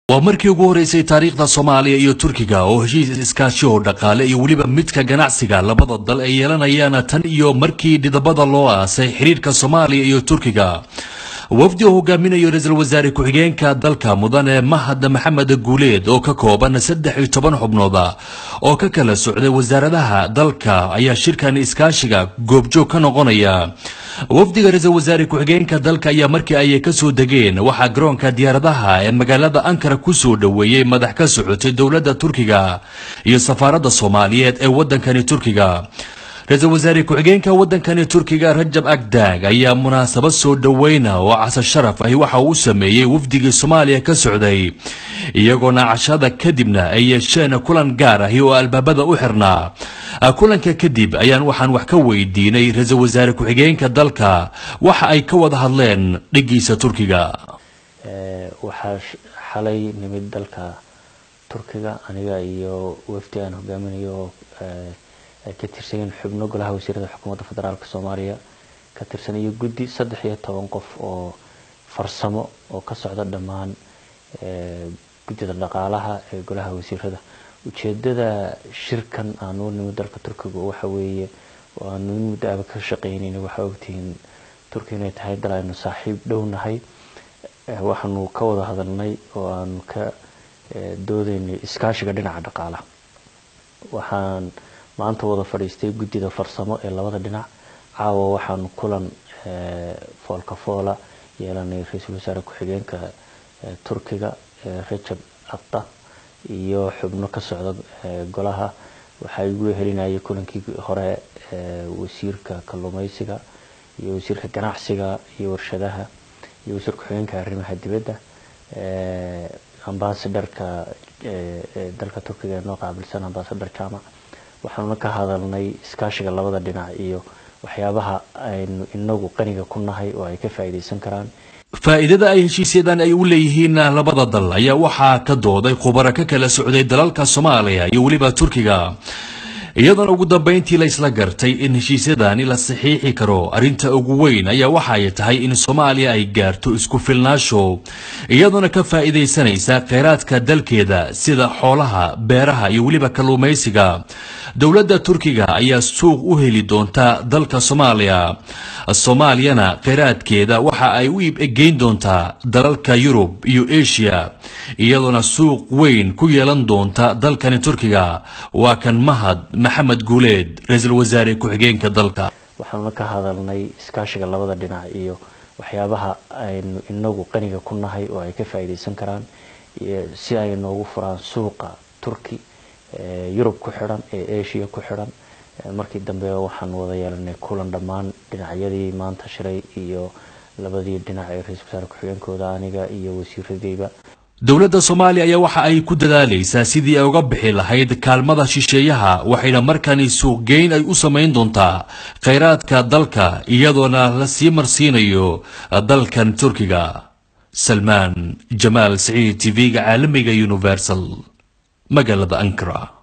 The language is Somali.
waa markii ugu horeysay taariikhda soomaaliya iyo turkiga oo heshiis iskaashi oo dhaqaale iyo weliba midka ganacsiga labada dal ay yeelanayaan tan iyo markii dhidabada loo aasay xiriirka soomaaliya iyo turkiga wafdi oo hogaaminayo ra-iisul wasaare ku-xigeenka dalka mudane mahad maxamed guuleed oo ka kooban saddex iyo toban xubnooda oo ka kala socday wasaaradaha dalka ayaa shirkan iskaashiga goobjoog ka noqonaya wafdiga ra-iisul wasaare ku-xigeenka dalka ayaa markii ay kasoo degeen waxaa garoonka diyaaradaha ee magaalada ankara kusoo dhoweeyey madax ka socotay dowladda turkiga iyo safaaradda soomaaliyeed ee wadankani turkiga ra-iisul wasaare ku-xigeenka wadankani turkiga rajab agdag ayaa munaasabad soo dhoweyna oo casa sharaf ahi waxa uu sameeyey wafdigii soomaaliya ka socday iyagoona cashada kadibna ay yeesheen kulan gaar ahi oo albaabada u xirnaa kulanka kadib ayaan waxaan wax ka weydiinay ra-iisul wasaare ku-xigeenka dalka waxa ay ka wada hadleen dhigiisa turkiga waxaa xalay nimid dalka turkiga aniga iyo wafdi aan hogaaminayo ay ka tirsan yihiin xubno golaha wasiirada xukuumadda federaalk soomaaliya ka tirsan iyo guddi saddex iyo toban qof oo farsamo oo ka socda dhammaan guddida dhaqaalaha ee golaha wasiirada ujeedada shirkan aanu nimid dalka turkiga waxa weeye oo aanu in muddo aba ka shaqeynayna waxaa ogtihiin turkiga inay tahay dal aynu saaxiib dhownahay waxaanu ka wada hadalnay oo aanu ka doodaynay iskaashiga dhinaca dhaqaalaha waxaan maanta wada fadhiistay guddida farsamo ee labada dhinac caawa waxaanu kulan foolka foola yeelanay ra-iisul wasaare ku-xigeenka turkiga rajab abda iyo xubno ka socda golaha waxaa igu helinayay kulankii hore wasiirka kalluumeysiga iyo wasiirka ganacsiga iyo warshadaha iyo wasiir ku-xigeenka arrimaha dibadda ambasadharka dalka turkiga ee noo qaabilsan ambasadar jamac waxaanuna ka hadalnay iskaashiga labada dhinac iyo waxyaabaha aynu inagu qaniga ku nahay oo ay ka faa'iidaysan karaan faa'iidada ay heshiisyadan ay u leeyihiin labada dal ayaa waxaa ka dooday khubaro ka kala socday dalalka soomaaliya iyo weliba turkiga iyadoona ugu dambeyntii la isla gartay in heshiisyadani la saxiixi karo arrinta ugu weyn ayaa waxa ay tahay in soomaaliya ay gaarto isku filnaasho iyadoona ka faa'iidaysanaysa kheyraadka dalkeeda sida xoolaha beeraha iyo weliba kalluumaysiga dowladda turkiga ayaa suuq u heli doonta dalka soomaaliya soomaaliyana kheyraadkeeda waxa ay u iibgeyn doontaa dalalka yurub iyo asia iyadoona suuq weyn ku yeelan doonta dalkani turkiga waa kan mahad maxamed guuleed ra-iisul wasaare ku-xigeenka dalka waxaanuna ka hadalnay iskaashiga labada dhinac iyo waxyaabaha aynu inagu qaniga ku nahay oo ay ka faa'iidaysan karaan si ay noogu furaan suuqa turki yurub ku xidhan ee asia ku xidhan markii dambe waxaan wada yeelanay kulan dhammaan dhinacyadii maanta shiray iyo labadii dhinac ee ra-iisul wasaare ku-xigeenkooda aniga iyo wasiiradeyba dowladda soomaaliya ayaa waxa ay ku dadaalaysaa sidii ay uga bixi lahayd kaalmada shisheeyaha waxayna markani suuqgeyn ay u samayn doontaa kheyraadka dalka iyadoona la sii marsiinayo dalkan turkiga salmaan jamaal saciid tv-ga caalamiga universal magaalada ankara